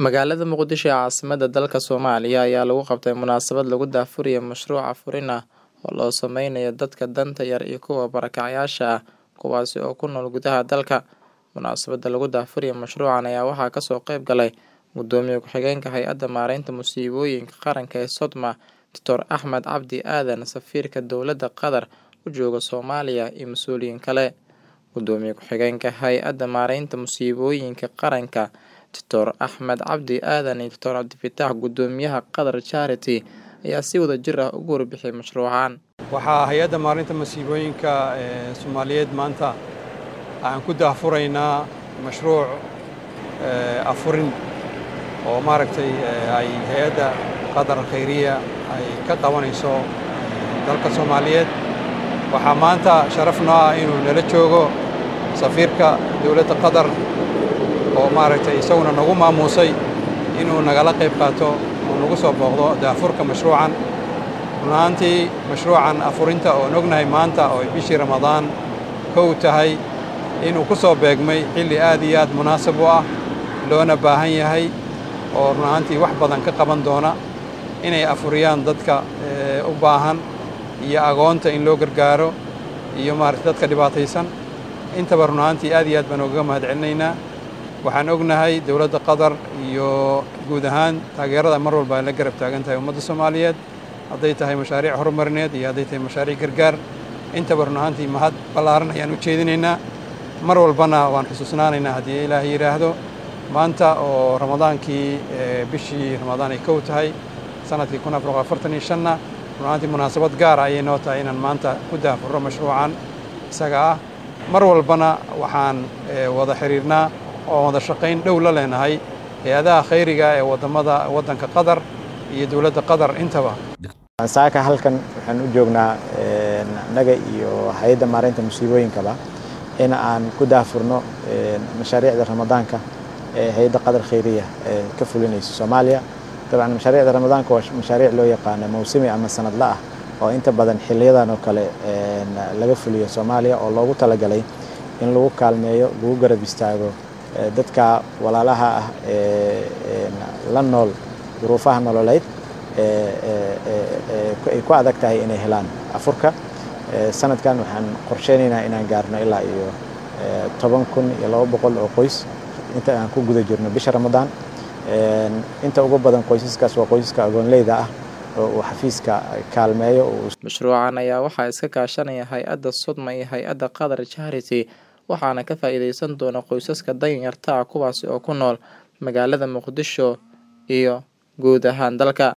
Magaalada Muqdisho ee caasimadda dalka Soomaaliya ayaa lagu qabtay munaasabad lagu daahfurayo mashruuc afurin ah oo loo sameynayo dadka danta yar iyo kuwa barakacayaasha ah kuwaas oo ku nool gudaha dalka. Munaasabadda lagu daahfurayo mashruucan ayaa waxaa kasoo qayb galay Gudoomiye Ku-xigeenka Hay'adda Maareynta Musiibooyinka Qaranka ee Sodma, Dr Axmed Cabdi Aadan, Safiirka Dowladda Qatar u jooga Soomaaliya iyo mas'uuliyiin kale. Gudoomiye Ku-xigeenka Hay'adda Maareynta Musiibooyinka Qaranka, Dr Axmed Cabdi Aadan iyo Dr Cabdifataax Gudoomiyaha Qatar Charity ayaa si wadajir ah uga warbixiyay mashruucan. waxaa hay-adda maalinta masiibooyinka ee soomaaliyeed maanta aan ku daahfuraynaa mashruuc afurin oo maaragtay ay hay-adda qatar khayriya ay ka qabanayso dalka soomaaliyeed waxaa maanta sharaf noo ah inuu nala joogo safiirka dowladda qatar oo maaragtay isaguna nagu maamuusay inuu nagala qayb qaato oo nagu soo booqdo daahfurka mashruucan run ahaantii mashruucan afurinta oon ognahay maanta oo ay bishii ramadaan kow tahay inuu ku soo beegmay xilli aad iyo aad munaasab u ah loona baahan yahay oo run ahaantii wax badan ka qaban doona inay afuriyaan dadka u baahan iyo agoonta in loo gargaaro iyo maaragtay dadka dhibaataysan intaba run ahaantii aad iyo aad baan ugaga mahad celinaynaa waxaan ognahay dowladda qatar iyo guud ahaan taageerada mar walba ay la garab taagan tahay ummadda soomaaliyeed hadday tahay mashaariic horumarineed iyo hadday tahay mashaariic gargaar intaba run ahaantii mahad ballaaran ayaan u jeedinaynaa mar walbana waan xusuusnaanaynaa haddii ilaahay yidhaahdo maanta oo ramadaankii bishii ramadaan ay kow tahay sanadkii kun afar boqol afartan iyo shanna run ahaantii munaasabad gaara ayay noo tahay inaan maanta ku daahfurro mashruucan isaga ah mar walbana waxaan wada xiriirnaa oo wada shaqayn dhow la leenahay hay-adaha khayriga ee wadamada waddanka qatar iyo dowladda qatar intaba saaka halkan waxaan u joognaa annaga iyo hay-adda maareynta musiibooyinkaba in aan ku daahfurno mashaariicda ramadaanka ee hay-adda qatar khayriya ee ka fulinaysa soomaaliya dabcan mashaariicda ramadaanka waa mashaariic loo yaqaano mawsimi ama sanadla ah oo inta badan xiliyadan oo kale laga fuliyo soomaaliya oo loogu talagalay in lagu kaalmeeyo lagu garab istaago dadka walaalaha ah ee la nool duruufaha nololeyd ay ku adag tahay inay helaan afurka sanadkan waxaan qorsheynaynaa inaan gaarno ilaa iyo toban kun iyo laba boqol oo qoys inta aan ku guda jirno bisha ramadaan inta ugu badan qoysaskaas waa qoysaska agoonleyda ah oo uu xafiiska kaalmeeyo mashruucan ayaa waxaa iska kaashanaya hay-adda sodma iyo hay-adda qatar charity waxaana ka faa'iideysan doona qoysaska danyarta ah kuwaasi oo ku nool magaalada muqdisho iyo guud ahaan dalka